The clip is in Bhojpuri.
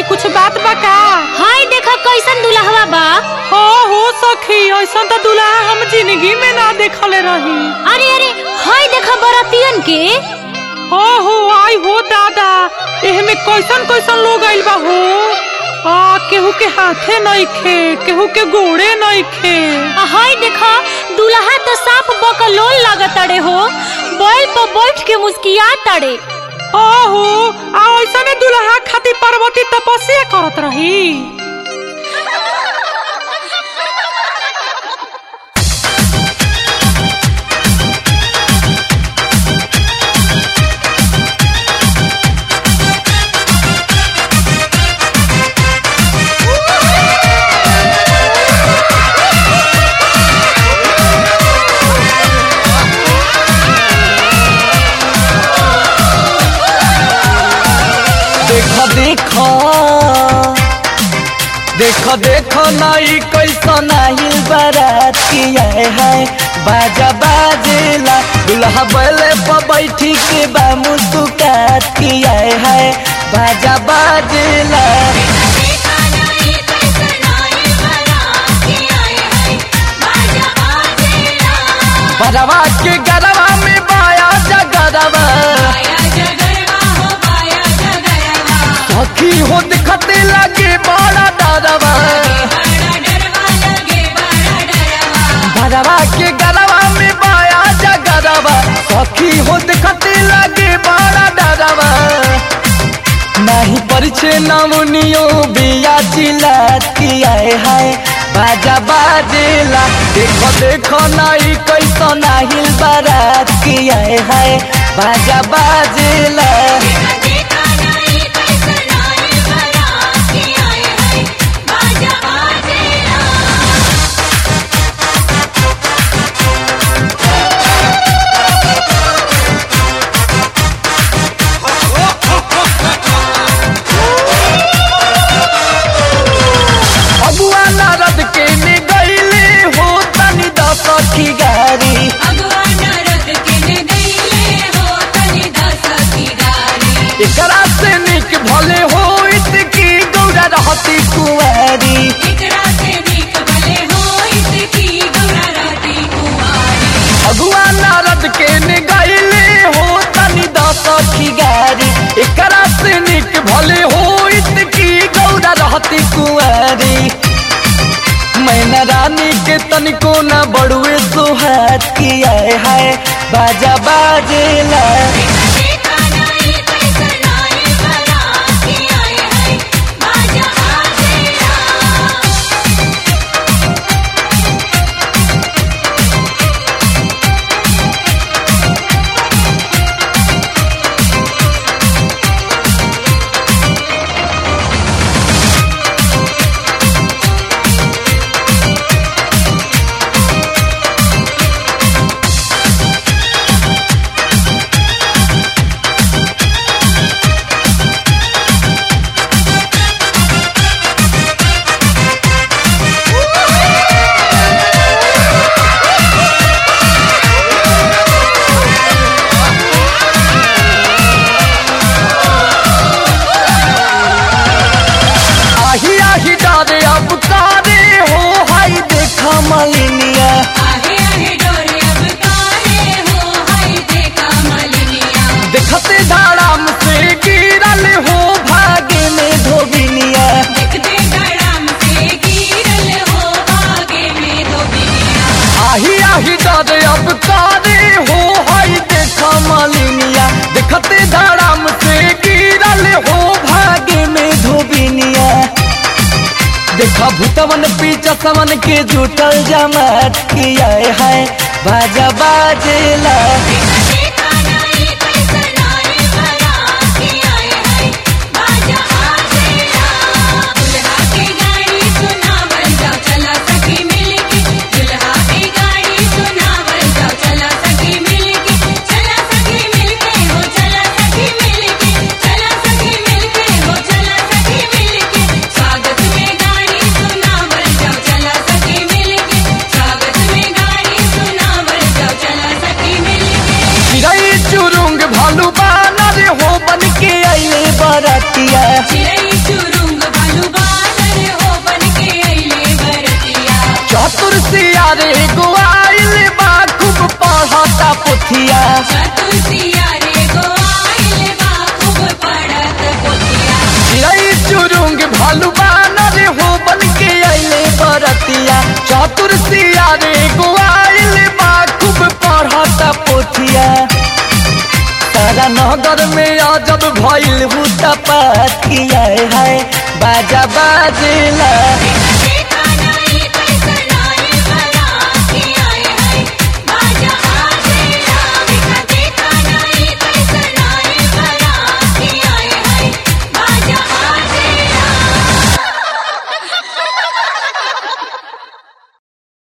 कुछ बात बा का हाय देखा कैसन दुल्हवा बा हो हो सखी ऐसा तो दूल्हा हम जिंदगी में ना देखले रही अरे अरे हाय देखा बरातियन के हो हो आई हो दादा एहमे कैसन कैसन लोग आइल बा हो आ केहू के हाथे नइखे केहू के गोड़े नइखे आ, हाय देखा दुल्हा तो साफ बकलोल लागत अड़े हो बैल पर बैठ के मुस्किया तड़े ओहो आ ऐसने दुल्हा खातिर पार्वती तपस्या करत रही देखो देखो देखो देखो नाई कैसा नाही बारात किया है बाजा बाजेला दुल्हा बैले पर बैठी के बा मुस्कुरात किया है बाजा बाजेला बरवा के गरवा में बाया जगरवा सखी हो दिखते लगे बड़ा डरवा भरवा के गरवा में बाया जगरवा सखी हो दिखते लगे बड़ा डरवा नहीं परिचय नमुनियो बिया चिल्लात किया है बाजा बाजेला देखो देखो नाई कैसा नाहिल बारात किया है बाजा बाजेला अगुआ नारद के ने गईले हो तनी दस की गारी एकरा से निक भले हो इसकी गौरा रहती कुंवारी अगुआ नारद के ने गईले हो तनी दस की गारी एकरा से निक भले हो इसकी गौरा रहती कुंवारी मैना रानी के तनिको न बड़ुए सुहात किया है बाजा बाजेला आही आही डारे अब तारे हो हाई देखा मलिनिया देखते धाराम से गिरल हो भागे में धोबिनिया आही आही डारे अब तारे हो हाई देखा मलिनिया देखते धाराम से गिरल हो भागे में धोबिनिया देखा भूतवन पीछा समन के जुटल जमात किया है बाजा बाजेला चिड़ै चुरुंग भालू बानर हो बन के अइले बरतिया चिड़ै चुरुंग चतुर सिया रे गोआइल बा खूब पढ़ता पुथिया चिड़ै चुरुंग भालू बानर हो बन के अइले बरतिया चतुर सिया रे गोआइल बा खूब पढ़ता पुथिया तारा नगर में अजब भइल हुता पातिया है बाजा बाजेला